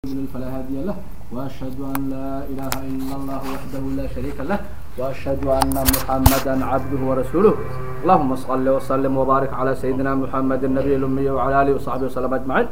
يضلل فلا هادي له وأشهد أن لا إله إلا الله وحده لا شريك له وأشهد أن محمدا عبده ورسوله اللهم صل وسلم وبارك على سيدنا محمد النبي الأمي وعلى آله وصحبه وسلم أجمعين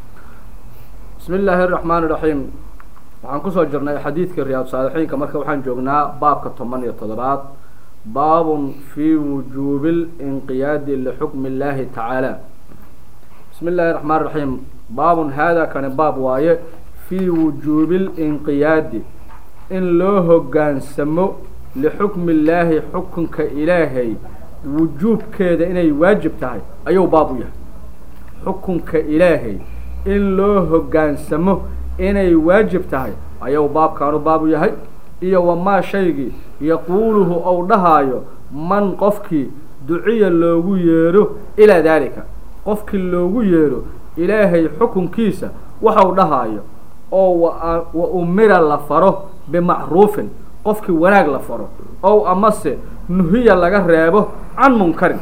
بسم الله الرحمن الرحيم waxaan kusoo jirnay xadiidkii riyaad saalixiinka marka waxaan joognaa baabka toban iyo toddobaad baabun fii wujuubi linqiyaadi lixukmi illaahi tacaala bismi illaahi raxmaan raxiim baabun haadaa kani baab waaye fii wujuubi linqiyaadi in loo hoggaansamo lixukmi illaahi xukunka ilaahay wujuubkeeda inay waajib tahay ayuu baab u yahay xukunka ilaahay in loo hoggaansamo inay waajib tahay ayuu baabkaanu baabu yahay iyo wamaa shaygii yaquuluhu ou dhahaayo man qofkii duciya loogu yeedho ilaa daalika qofkii loogu yeedho ilaahay xukunkiisa waxau dhahaayo oo wa umira la faro bimacruufin qofkii wanaag la faro ow amase nuhiya laga reebo can munkarin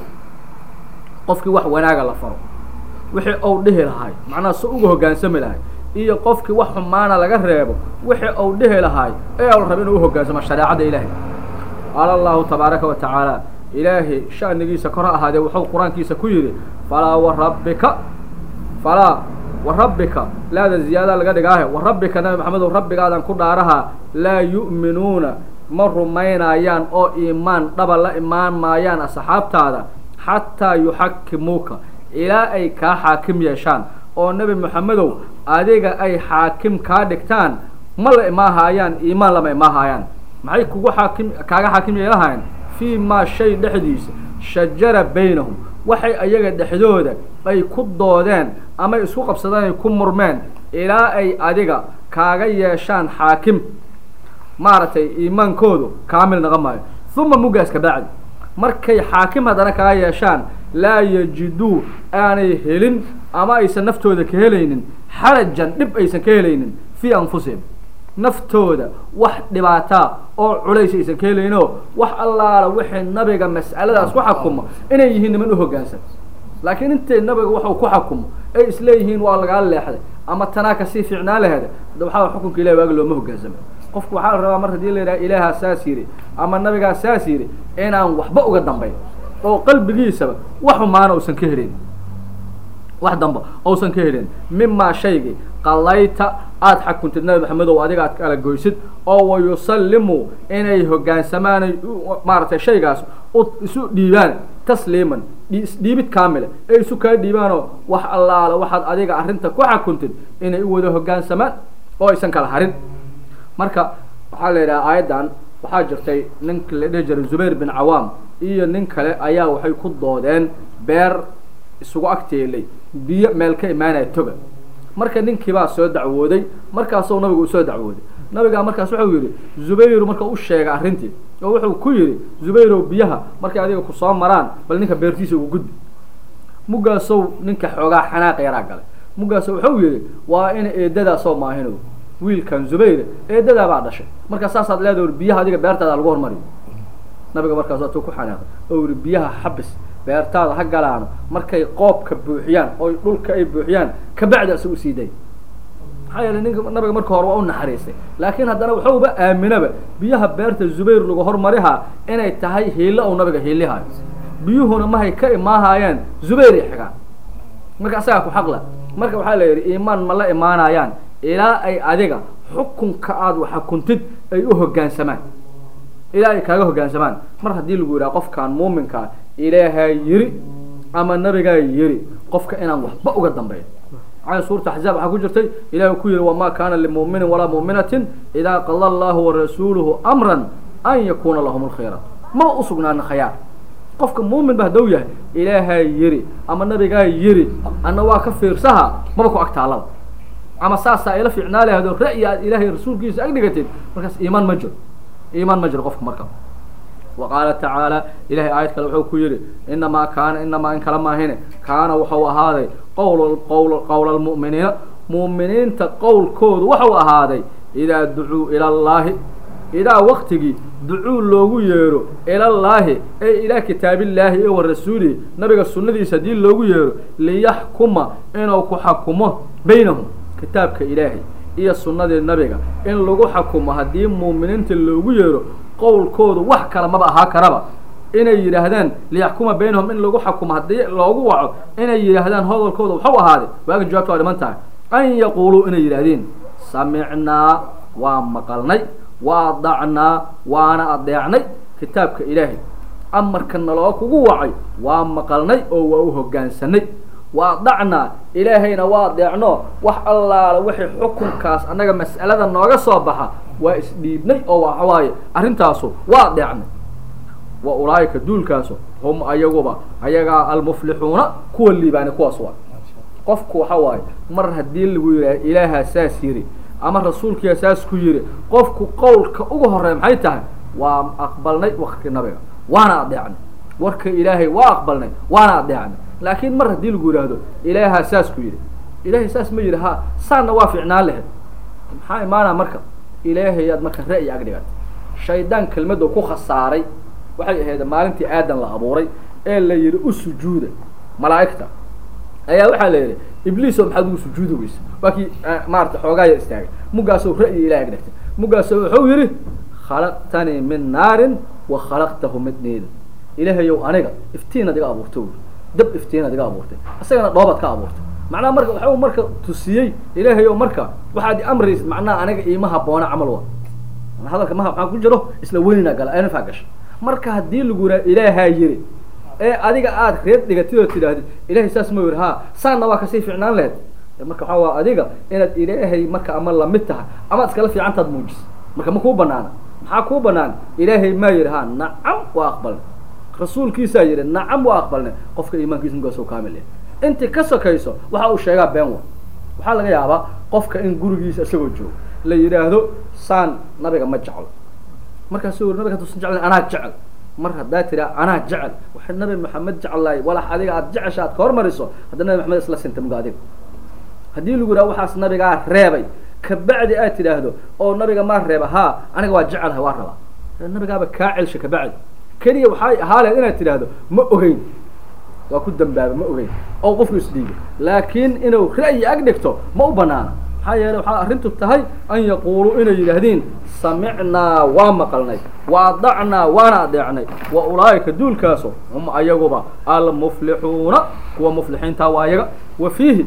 qofkii wax wanaaga la faro wixii ou dhihi lahay macnaha si uga hoggaansami lahay iyo qofkii wax xumaana laga reebo wixii uu dhihi lahaay ee la raba inuu uhoggaansamo shareecada ilaahay qaala allahu tabaaraka wa tacaala ilaahay sha'nigiisa kor ha ahaadee wuxuu qur-aankiisa ku yidhi falaa warabbika falaa warabbika laada ziyaada laga dhigaahe warabbika nabi maxamedow rabbigaadan ku dhaarahaa laa yu'minuuna ma rumaynayaan oo iimaan dhaba la imaan maayaan asxaabtaada xataa yuxakimuuka ilaa ay kaa xaakim yeeshaan oo nebi moxamedow adiga ay xaakim kaa dhigtaan ma la imaahaayaan iimaan lama imaahaayaan maxay kugu xaakim kaaga xaakim yeelahayan fii maa shay dhexdiisa shajara baynahum waxay ayaga dhexdooda ay ku doodeen ama isku qabsadeen ay ku murmeen ilaa ay adiga kaaga yeeshaan xaakim maaragtay iimaankoodu kaamil naqa maayo uma muggaas ka bacdi markay xaakim haddana kaga yeeshaan laa yajiduu aanay helin ama aysan naftooda ka helaynin xarajan dhib aysan ka helaynin fii anfusihim naftooda wax dhibaataa oo culays aysan ka helayninoo wax allaala wixii nabiga mas'aladaas ku xakumo inay yihiin niman u hoggaansan laakiin intay nabiga waxuu ku xakumo ay isleeyihiin waa lagaa leexday ama tanaa kasii fiicnaa laheeda waxaa xukunka ilahi waaga looma hoggaansama qofku waxaa la rabaa mar haddii la yidhaha ilaahaa saas yidhi ama nabigaa saas yidhi inaan waxba uga dambayn oo qalbigiisaba wax xumaana uusan ka helin wax damba uusan ka helin mimaa shaygii qalayta aada xakuntid nabi maxamedow adiga aad kala goysid oo wayusallimuu inay hogaansamaanay maaragtay shaygaas isu dhiibaan tasliiman isdhiibid kaamile ee isu kaa dhiibaanoo wax allaala waxaad adiga arrinta ku xakuntid inay u wada hoggaansamaan oo aysan kala harin marka waxaa la yidhaha aayaddan waxaa jirtay ninka la dhihi jiray zubayr bin cawaam iyo nin kale ayaa waxay ku doodeen beer isugu agteelay biyo meel ka imaanaya toga marka ninkii baa soo dacwooday markaasuu nabigu usoo dacwooday nabigaa markaas wuxuu yidhi zubayru marka u sheegay arrintii oo wuxuu ku yidhi zubayrow biyaha markay adiga ku soo maraan bal ninka beertiisa ugu gudbi muggaasow ninka xoogaa xanaaq yaraa galay muggaaso wuxuu yidhi waa in eedadaasoo maahinow wiilkan zubayr eedadaa baa dhashay markaa saasaad leedahay biyaha adiga beertaada lagu hormariyo nabiga markaas atuu ku xanaaqay oo yihi biyaha xabis beertaada ha galaano markay qoobka buuxiyaan oo dhulka ay buuxiyaan kabacdi asa usii day maxaa yeelay ninka nabiga marka hore waa u naxariistay laakiin haddana waxuuba aaminaba biyaha beerta zubayr lagu hormarihaa inay tahay hiilo ou nabiga hiilihayo biyuhuna mahay ka imaahaayaan zubayr ay xigaan marka asagaa ku xaqla marka waxaa la yidhi iimaan ma la imaanayaan ilaa ay adiga xukunka aada waxakuntid ay u hoggaansamaan ilaa ay kaaga hoggaansamaan mar haddii lagu yidhaha qofkaan muuminkaa ilaahaa yiri ama nabigaa yiri qofka inaan waxba uga dambeyn maxaa suurta axzaab waxaa ku jirtay ilahi ku yihi wamaa kaana limuuminin walaa muuminatin idaa qada allahu warasuuluhu amran an yakuuna lahum lkhayra maba usugnaana khayaar qofka muumin ba hadduu yahay ilaahaa yiri ama nabigaa yiri anna waa ka fiirsaha maba ku agtaalaba ama saasaa ila fiicnaa lahado ra'yi aad ilaahay rasuulkiisa ag dhigatid markaas iimaan ma jiro iimaan ma jiro qofka marka wa qaala tacaala ilahay aayad kale wuxuu ku yidhi inamaa kaana inamaa in kala maahine kaana wuxuu ahaaday qowl qowl qowla almu'miniina mu'miniinta qowlkoodu wuxuu ahaaday idaa ducuu ila allaahi idaa waktigii ducuu loogu yeero ilallaahi ee ilaa kitaabillaahi ee wa rasuulihi nabiga sunnadiisa haddii loogu yeero liyaxkuma inuu ku xakumo baynahum kitaabka ilaahay iyo sunnadii nabiga in lagu xakumo haddii muuminiinta loogu yeero qowlkoodu wax kale maba ahaa karaba inay yidhaahdaan liyaxkuma baynahum in lagu xakumo haddii loogu waco inay yidhaahdaan hadalkooda waxu ahaaday waaga jawaabta waa dhiman tahay an yaquuluu inay yidhaahdeen samicnaa waa maqalnay waa adacnaa waana adeecnay kitaabka ilaahay amarka naloo kugu wacay waa maqalnay oo waa u hoggaansanay waa adacnaa ilaahayna waa adeecno wax allaala wixii xukunkaas annaga mas'alada nooga soo baxa waa isdhiibnay oo waxawaaye arrintaasu waa adeecnay wa ulaa'ika duulkaasu hum ayaguba ayagaa almuflixuuna kuwa liibaani kuwaas waa qofku waxa waaye mar haddii lagu yidhaha ilaahaa saas yidhi ama rasuulkiyaa saas ku yidhi qofku qowlka ugu horreeya maxay tahay waa aqbalnay wakti nabiga waana adeecnay warka ilaahay waa aqbalnay waana adeecnay laakiin mar haddii lagu yidhaahdo ilaahaa saas ku yidhi ilaahay saas ma yidhi ha saanna waa ficnaan lahayd maxaa imaanaa marka ilaahayaad marka ra'yi ag dhigatay shaydaan kelmadoo ku khasaaray waxay ahayd maalintii aadan la abuuray ee la yidhi u sujuuda malaa'igta ayaa waxaa la yidhi ibliiso maxaad ugu sujuudi weysa waa kii maarata xoogaaya istaagay muggaasoo ra'yi ilahay ag dhigtay muggaasoo wuxuu yidhi khalaqtanii min naarin wa khalaqtahu min niida ilaahayow aniga iftiinaad iga abuurtay wy dab iftiinaad iga abuurtay isagana dhoobaad ka abuurtay macnaha marka waxuu marka tusiyey ilaahayow marka waxaad amraysid macnaha aniga iima haboona camal wa hadalka maha maxaa ku jiro isla weynina gala anafaa gasha marka haddii lagu yiraa ilaahaa yiri ee adiga aada reer dhigatid oo tidhaahdid ilahay saas ma yiri ha saanna waa kasii ficnaan laheyd marka waxaa waa adiga inaad ilaahay marka ama lamid tahay amaad iskala fiicantaad muujis marka ma kuu banaana maxaa kuu banaan ilaahay maa yidhi ha nacam waa aqbalnay rasuulkiisaa yidhi nacam waa aqbalnay qofka iimaankiisa mugaasoo kaamil yahay intii ka sokayso waxa uu sheegaa been wa waxaa laga yaabaa qofka in gurigiisa isagoo joogo la yidhaahdo saan nabiga ma jeclo markaasu nabiga haduusan jeclayn anaa jecel mar haddaa tiraa anaa jecel waxay nabi maxamed jeclaay walax adiga aad jecesha aad ka hormariso hadda nabi maxamed isla sinta muga adiga haddii lagu yidhaha waxaas nabigaa reebay kabacdi aad tidhaahdo oo nabiga maa reeba haa aniga waa jecelahay waa rabaa nabigaaba kaa celsha kabacdi keliya waxay ahaaleed inaad tidhaahdo ma ogeyn waa ku dambaaba ma ogeyn oo qofku isdhiibo laakiin inuu ra'yi ag dhigto ma u banaana maxaa yeeley waxaa arrintu tahay an yaquuluu inay yidhaahdeen samicnaa waa maqalnay wa adacnaa waana adeecnay wa ulaa'ika duulkaaso hum ayaguba almuflixuuna kuwa muflixiintaa waa ayaga wa fiihi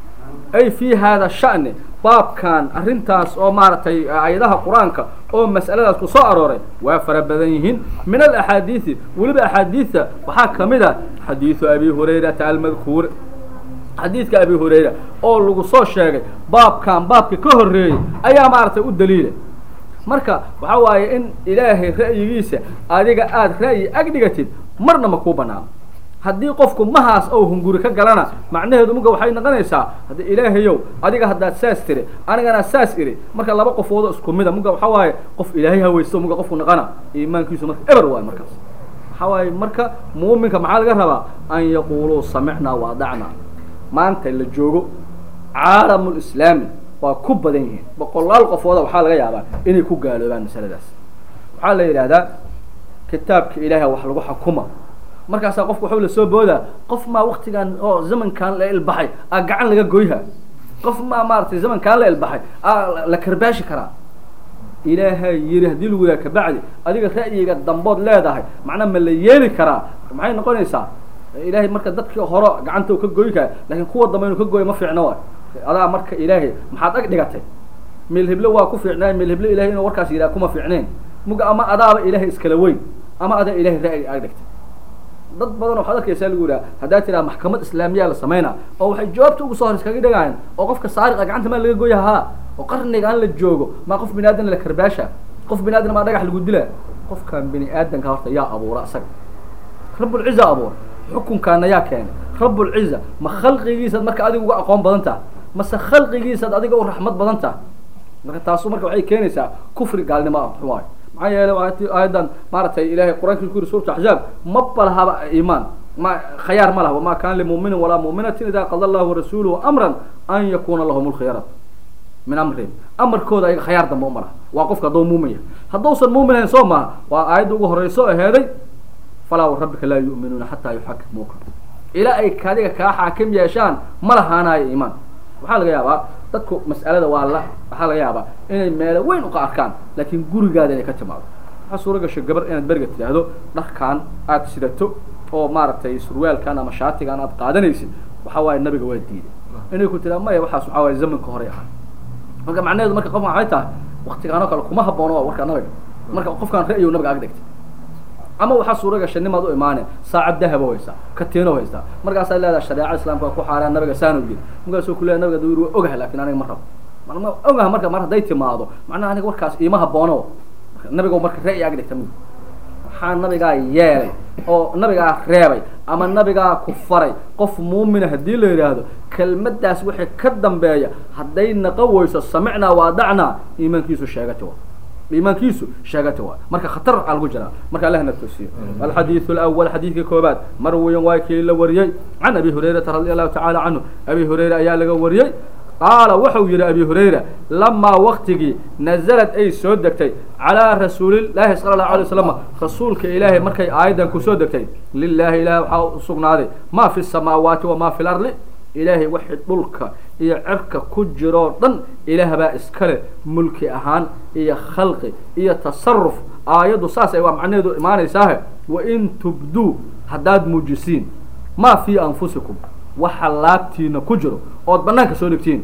ay fii hada sha'ni baabkan arrintaas oo maaragtay ayadaha qur-aanka oo mas'aladaas ku soo arooray waa fara badan yihiin min alaxaadiidi weliba axaadiidta waxaa ka mid a xadiidu abi hurayrata almadkuur xadiidka abi hurayra oo lagu soo sheegay baabkan baabka ka horreeyey ayaa maaragtay u daliila marka waxaa waaye in ilaahay ra'yigiisa adiga aada ra'yi ag dhigatid marna ma kuu banaano haddii qofku mahaas ou hunguri ka galana macnaheedu muga waxay noqonaysaa haddi ilaahayow adiga haddaad saas tiri anigana saas iri marka laba qofoodo isku mida muga waxaa waaye qof ilaahay hawaysto muga qofku naqana iimaankiisu marka eber waayo markaas waxaa waaye marka muuminka maxaa laga rabaa an yaquuluu samicnaa wa adacnaa maanta la joogo caalamulislaami waa ku badan yihiin boqolaal qofooda waxaa laga yaabaa inay ku gaaloobaan masaladaas waxaa la yidhaahdaa kitaabka ilaahay wax lagu xukuma markaasaa qofku waxuu la soo boodaa qof maa waktigan oo zamankan la ilbaxay a gacan laga goyha qof maa maaratay zamankaan la ilbaxay a la karbaashi karaa ilaahay yiri haddii lagu yaha kabacdi adiga ra'yiga dambood leedahay macnaa ma la yeeli karaa maxay noqonaysaa ilaahay marka dadkii horo gacanta u ka goy kara lakin kuwa dambe inuu ka goyo ma fiicno waay adaa marka ilaahay maxaad ag dhigatay meel heblo waa ku fiicnaay meel heblo ilahay inuu warkaas yidhaha kuma fiicneen muga ama adaaba ilaahay iskala weyn ama adaa ilahay ra'yi ag dhigtay dad badan waxaad arkaysaa lagu yidhaha haddaa tiraa maxkamad islaamiyaa la samayna oo waxay jawaabta ugu soo hor iskaga dhigayaan oo qofka saariqa gacanta maa laga goya haa oo qarnigaan la joogo maa qof bini aadan la karbaasha qof bini aadan maa dhagax lagu dila qofkan bini aadanka horta yaa abuura isaga rabbulciza abuura xukunkaana yaa keenay rabbulciza ma khalqigiisaad marka adiga uga aqoon badan taha mase khalqigiisaad adiga u raxmad badan taha marka taasu marka waxay keenaysaa kufri gaalnimo ah waayo maxaa yeelay aayadan maaragtay ilahay qur-aankii ku yiri suuratu axzaab ma balahaba iimaan ma khayaar ma laha wama kana limuminin walaa muminatin ida qada allahu warasuuluhu amran an yakuna lahum lkhiyaratu min amrihim amarkooda ayaga khayaar dambe uma laha waa qofka hadduu muumin yahay hadduusan muumin ahayn soo maha waa aayadda ugu horeyso aheeday falaa warabbika laa yu'minuuna xataa yuxakimuuka ilaa ay kadiga kaa xaakim yeeshaan ma lahaanayo iimaan waxaa laga yaabaa dadku mas'alada waa la waxaa laga yaabaa inay meelo weyn uka arkaan laakiin gurigaada inay ka timaado waxaa suura gashay gabar inaad beriga tidhaahdo dharkan aada sidato oo maaragtay surwaalkan ama shaatigan aad qaadanaysid waxa waaye nabiga waa diiday inay ku tiraa maya waxaas waxaa waaye zamanka horey ahaa marka macnaheedu marka qofka waxay tahay waktigaanoo kale kuma haboono waa warka nabiga marka qofkaan ra'yow nabiga ag dhigtay ama waxaa suura gashay nimaad u imaane saacad dahaba haysaa katiino haysaa markaasaa leedaha shareeca islaamka waa ku xaaraan nabiga saanu yiri markaasuu ku leeya nabiga dawir waa ogahay lakin aniga ma rabo ma ogaha marka mar hadday timaado macnaha aniga warkaas iima haboono nabiga marka ra'yi ag dhigta mi waxaa nabigaa yeelay oo nabigaa reebay ama nabigaa ku faray qof muumina haddii la yidhaahdo kelmadaas wixii ka dambeeya hadday naqo weyso samicnaa waadacnaa iimaankiisu sheegati wa iimaankiisu sheegati waa marka khatar aa lagu jiraa marka allahna toosiyo alxadiidu alawal xadiidka koobaad marwiyan waa kii la wariyey can abi hurayrata radi allahu tacala canhu abi hurayra ayaa laga wariyey qaala wuxuu yihi abi hurayra lamaa waktigii nazalad ay soo degtay calaa rasuulillaahi sala allahu alay waslam rasuulka ilaahay markay aayaddan kusoo degtay lilahi ilahi waxaa usugnaaday maa fi samaawaati wamaa fi lardi ilaahay waxay dhulka iyo cirka ku jiroo dhan ilaah baa iskale mulki ahaan iyo khalqi iyo tasaruf aayaddu saas ay waa macnaheedu imaanaysaahe wain tubduu haddaad muujisiin maa fii anfusikum waxa laabtiina ku jiro ood banaanka soo dhigtiin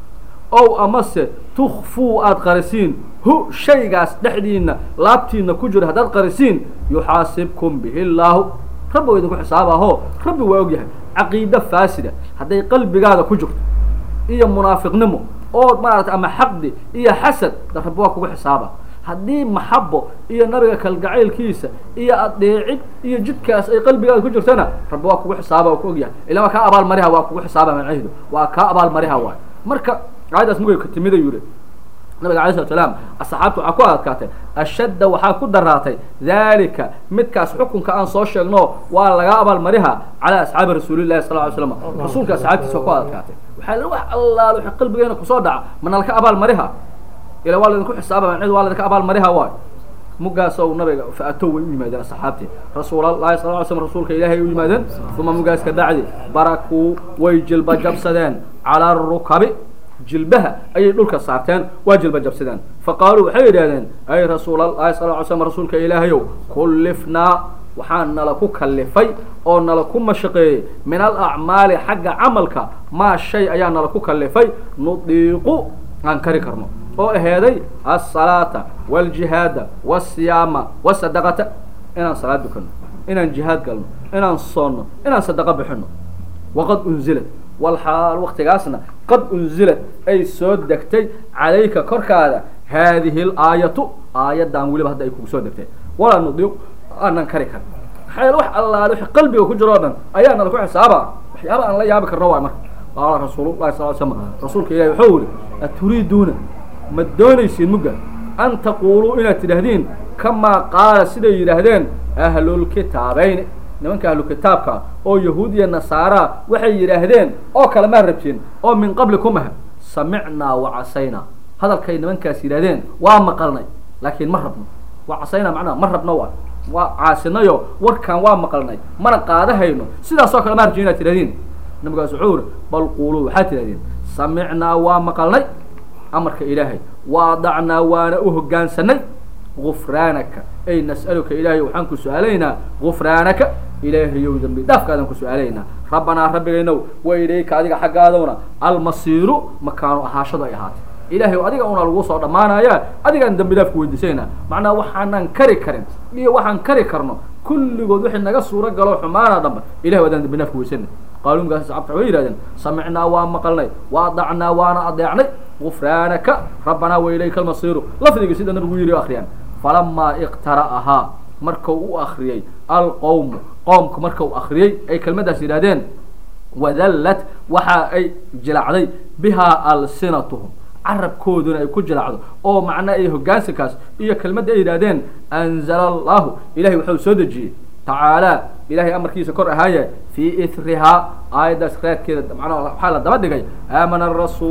ow amase tukfuu aada qarisiin hu shaygaas dhexdiina laabtiina ku jiro haddaad qarisiin yuxaasibkum bihi llaahu rabbi waa idinku xisaabaho rabbi waa og yahay caqiide faasida hadday qalbigaada ku jirto iyo munaafiqnimo ood maarata ama xaqdi iyo xasad da rabbi waa kugu xisaaba haddii maxabo iyo nabiga kalgacaylkiisa iyo adeecid iyo jidkaas ay qalbigaada ku jirtana rabbi waa kugu xisaaba waa ku ogyahay ila waa kaa abaalmariha waa kugu xisaaba macnaheedu waa kaa abaalmariha waay marka aayaddaas mugay ka timid ayuu yihi nabiga alay slat slaam asxaabta waxaa ku adkaatay ashadda waxaa ku daraatay dalika midkaas xukunka aan soo sheegno waa laga abaalmariha calaa asxaabi rasuulillahi sal ly slam rasuulka asxaabtiisa waa ku adkaatay waxaa la wax allaal wixii qalbigeena kusoo dhaca mana laka abaalmariha ila waa laydinku xisaaba macnehedu waa laydinka abaalmariha waay mugaasoo nabiga fa-atow way u yimaadeen asxaabtii rasuulallahi sal ly slm rasuulka ilaahay ay u yimaadeen uma mugaas ka bacdi barakuu way jilba jabsadeen calaa rukabi jilbaha ayay dhulka saarteen waa jilba jabsadeen fa qaaluu waxay yidhahdeen ay rasuulalahi sal ly slm rasuulka ilaahayow kullifnaa waxaa nala ku kallifay oo nala ku mashaqeeyey min alacmaali xagga camalka maa shay ayaa nala ku kallifay nudiiqu aan kari karno oo aheeday alsalaata waljihaada wasiyaama wasadaqata inaan salaad dukano inaan jihaad galno inaan soonno inaan sadaqo bixino waqad unzilad walxaal waktigaasna qad unzilad ay soo degtay calayka korkaada haadihi alaayatu aayaddan weliba hadda ay kugu soo degtay walaa nudiiq aanan kari karin maxaa yeele wax allaale wixii qalbiga ku jiro o dhan ayaa nala ku xisaaba waxyaaba aan la yaabi karno waay marka qaala rasuulullahi sal l slam rasuulka ilahi wuxuu yihi aturiiduuna ma doonaysiin mugga an taquuluu inaad tidhaahdeen kamaa qaala siday yidhaahdeen ahlulkitaabayni nimanka ahlukitaabka oo yahuud iyo nasaara waxay yidhaahdeen oo kale maa rabtiin oo min qablikum ah samicnaa wacasaynaa hadalkay nimankaas yidhahdeen waa maqalnay laakiin ma rabno wacasaynaa macnaha ma rabno waa waa caasinayo warkaan waa maqalnay mana qaadahayno sidaasoo kale maa rabtiin inaad tidhahdeen nabigaas wuxuu uri bal quuluu waxaad tidhahdeen samicnaa waa maqalnay amarka ilaahay waadacnaa waana u hoggaansanay gufraanaka ay nas'aluka ilaahay waxaan ku su-aalaynaa gufraanaka ilaahayow dambi dhaafkaadaan ku su-aalaynaa rabbanaa rabbigaynow wa ilayka adiga xaggaadowna almasiiru makaanu ahaashadu ay ahaatay ilaahay adiga una lagu soo dhammaanaya adigaan dambi dhaafku weydiisanayna macnaha waxaanan kari karin iyo waxaan kari karno kulligood wixii naga suuro galo xumaana dhanba ilahay adaan dambi dhaafku weysana qaaluu markaas asxaabta waxay yihahdeen samicnaa waa maqalnay waadacnaa waana adeecnay gufraanaka rabbanaa wa ilayka almasiiru lafdigii sida nabigu yidhi akriyaan falamaa iqtara'ahaa markau u akriyey alqowmu qoomku marka u akriyey ay kelmaddaas yidhahdeen wadallat waxa ay jilacday bihaa alsinatuhum carabkooduna ay ku jilacdo oo macna ay hoggaansankaas iyo kelmadda ay yidhahdeen anzala allahu ilahay waxau soo dejiyey tacaalaa ilahay amarkiisa kor ahaaye fii ithrihaa aayaddaas reerkeeda macnaha waxaa la daba dhigay aamana arasuulu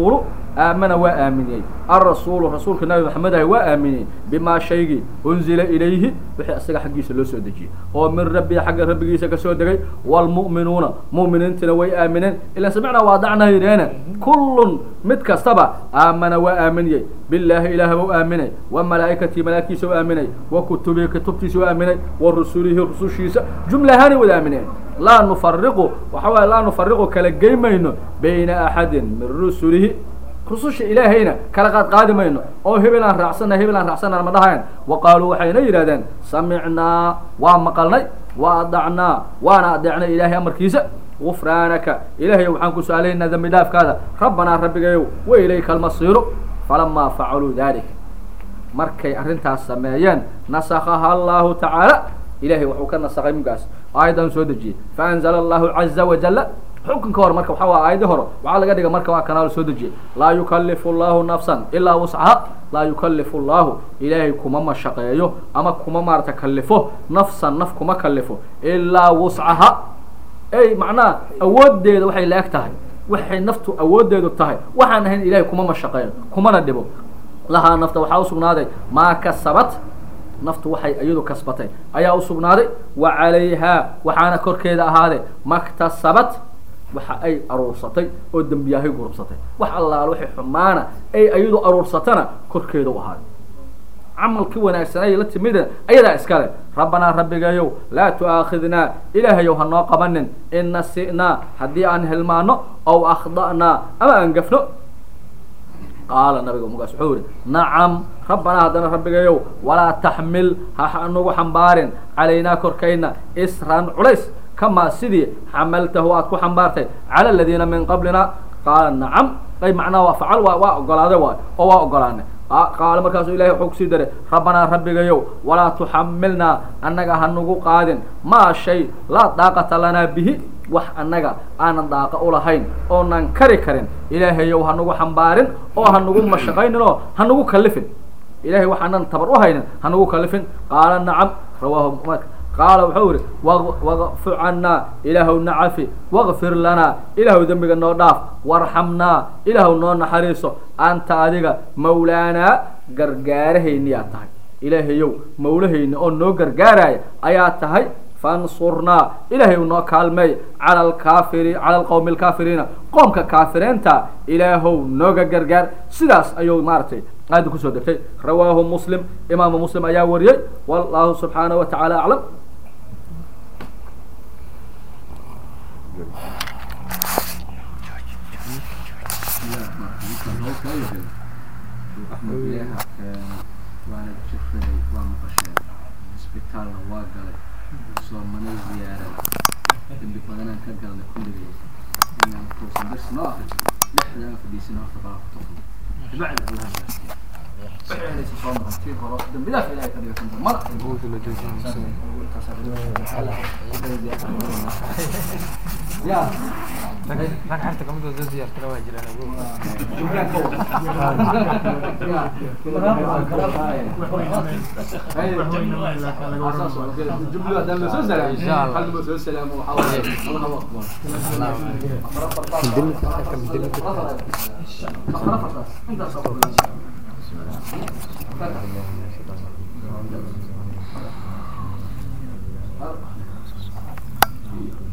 aamana waa aaminiyey alrasuulu rasuulka nabi maxamed ahi waa aaminiyey bimaa shaygii unzila ilayhi wixii isaga xaggiisa loo soo dejiyey oo min rabbihi xagga rabbigiisa kasoo degay waalmu'minuuna mu'miniintina way aamineen ilan samicnaa waadacnaa yidheene kullun mid kastaba aamana waa aaminiyey billaahi ilaah buu aaminay wa malaa'ikatii malaa'igtiisa u aaminay wa kutubihi kutubtiisa u aaminay wa rusulihi rusushiisa jumlahaanay wada aamineen laa nufariqu waxa waaye laa nufariqu kala geymayno bayna axadin min rusulihi rususha ilaahayna kala qaad qaadi mayno oo hebel aan raacsana hebel aan raacsana ma dhahayn wa qaaluu waxayna yidhahdeen samicnaa waa maqalnay wa adacnaa waana adeecnay ilaahay amarkiisa gufraanaka ilaahay waxaan ku su-aalaynaa dambi dhaafkaada rabbanaa rabbigayow wa ilayka almasiiru falamaa facaluu dalika markay arrintaas sameeyeen nasakaha allahu tacaala ilahay wuxuu ka nasakay mugaas aayaddan soo dejiyey faanzala allahu caza wajala xukunka hore marka waxa waa aayadii hore waxaa laga dhiga marka waa kanaal soo dejiyey laa yukalifu llahu nafsan ilaa wuscaha laa yukalifu llahu ilaahay kuma mashaqeeyo ama kuma maarata kalifo nafsan naf kuma kalifo ilaa wuscaha ey macnaha awoodeeda waxay la eg tahay waxay naftu awoodeedu tahay waxaan ahayn ilahay kuma mashaqeeyo kumana dhibo lahaa nafta waxaa usugnaaday maa kasabat naftu waxay iyadu kasbatay ayaa usugnaaday wa calayhaa waxaana korkeeda ahaaday maktasabat waxa ay aruursatay oo dembiyaahay gurubsatay wax allaala waxay xumaana ay iyadu aruursatana korkeeda u ahaaday camalkii wanaagsanay la timida ayadaa iskale rabbanaa rabbigayow laa tu'aakhidnaa ilaahayow ha noo qabanin in nasi'naa haddii aan hilmaano ow akhda'naa ama aan gafno qaala nabiga mugaas wuxuu yihi nacam rabbanaa haddana rabbigayow walaa taxmil ha nagu xambaarin calaynaa korkayna isran culays kamaa sidii xamaltahu aad ku xambaartay cala aladiina min qablina qaala nacam ay macnaha waa facal waa waa ogolaaday waay oo waa ogolaanay qaala markaasuu ilahay wuxuu kusii daray rabbanaa rabbigayow walaa tuxamilnaa annaga ha nagu qaadin maa shay laa daaqata lanaa bihi wax annaga aanan daaqa ulahayn oonan kari karin ilaahayow ha nagu xambaarin oo ha nagu mashaqaynin oo ha nagu kalifin ilahay waxaanan tabar u haynin ha nagu kalifin qaala nacam rawaahu qaala wuxuu yihi waqfu cannaa ilaahow nacafi waqfir lanaa ilaahow dembiga noo dhaaf warxamnaa ilaahow noo naxariiso anta adiga mawlaanaa gargaarahayniyaa tahay ilaahayow mawlahayni oo noo gargaaraya ayaa tahay fansurnaa ilaahay noo kaalmeey cala alkaafiri cala alqowmi alkaafiriina qoomka kaafiriinta ilaahow nooga gargaar sidaas ayuu maaragtay aada kusoo degtay rawaahu muslim imaamu muslim ayaa wariyey wallahu subxaanaه wa tacaala aclam waana jiray waa maqasheen isbitaalna waa galay soomana ziyaarada dambi badanaan ka galnay kulligay inaan kuusan dars noo akriso dhexda aan fadhiisin horta baa kutufno bacdi allah gaarsiiya waxayna soo martay hore dambidaas ilaahay ka dhigay mala ya rag xarta kamid oo soo siyaartana waa jiraan Thank you.